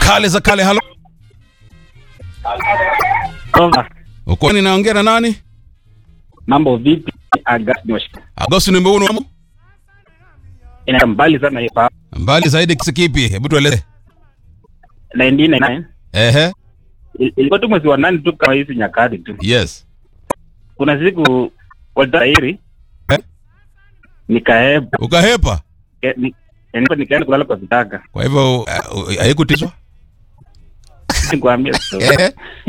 kale za kale halo uko ninaongea na nani Mambo vipi? Agasti Washington. agosti ni mbona wamo Ina mbali sana hiyo pa mbali zaidi kisi kipi hebu tueleze 1999. ehe Il- Ilikuwa tu mwezi wa nane tu kama hizi nyakati tu. yes Kuna siku walitairi Eh? nikahepa ukahepa ke- ni- nilikuwa nikaenda kulala kwa vitaka. kwa hivyo uh, haikutishwa Nikwambia so. ehe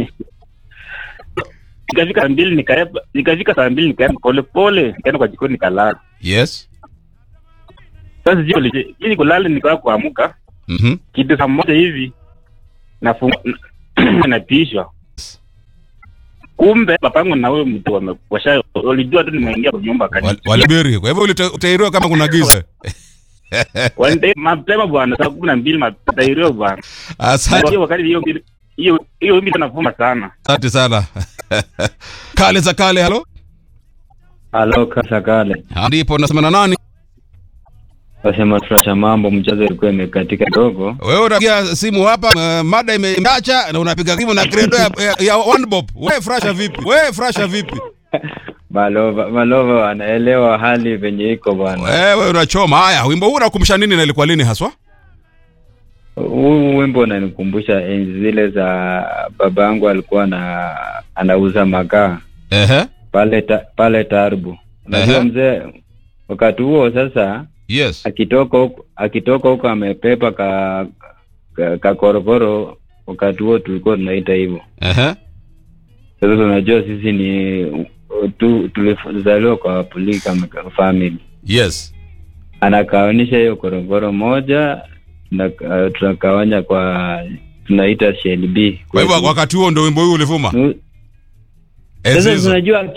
Nikafika saa mbili nikahepa, nikafika saa mbili nikaenda pole pole, nikaenda kwa jikoni nikalala. yes Sasa jioni ili kulala nikawa kuamka mhm kitu saa moja hivi nafunga natishwa kumbe papangu na huyo mtu wame- washa walijua tu nimeingia kwa nyumba Wal- kani walibiri kwa hivyo ulita- utairiwa kama kuna giza Wande- mapema bwana saa kumi na mbili matairiwa bwana asante hiyo wakati hiyo mbili- hiyo hiyo mbi navuma sana asante sana kale za kale halo Halo kasa kale, ndipo nasema na nani wasema tunasha mambo, mchezo ilikuwa imekatika kidogo. wewe unapiga simu hapa uh, mada imeacha na unapiga simu na credo ya, ya, ya one bob wewe frasha vipi wewe frasha vipi Malova Malova wanaelewa hali venye iko bwana. wewe unachoma haya wimbo huu unakumbusha nini na ilikuwa lini haswa Huu wimbo unanikumbusha enzi zile za babangu alikuwa na anauza makaa ehe pale ta, pale Tarbu. Unajua Ehe. mzee, wakati huo sasa yes akitoka huko akitoka huko amepepa ka, ka, ka korokoro, wakati huo tulikuwa tunaita hivyo. ehe Sasa unajua sisi ni tu, tulizaliwa kwa polika family yes anakawanisha hiyo korokoro moja tunaka- tunakawanya kwa tunaita shell B kwa hivyo wakati huo ndio wimbo huu ulivuma Nu- Enzi sasa hizo. tunajua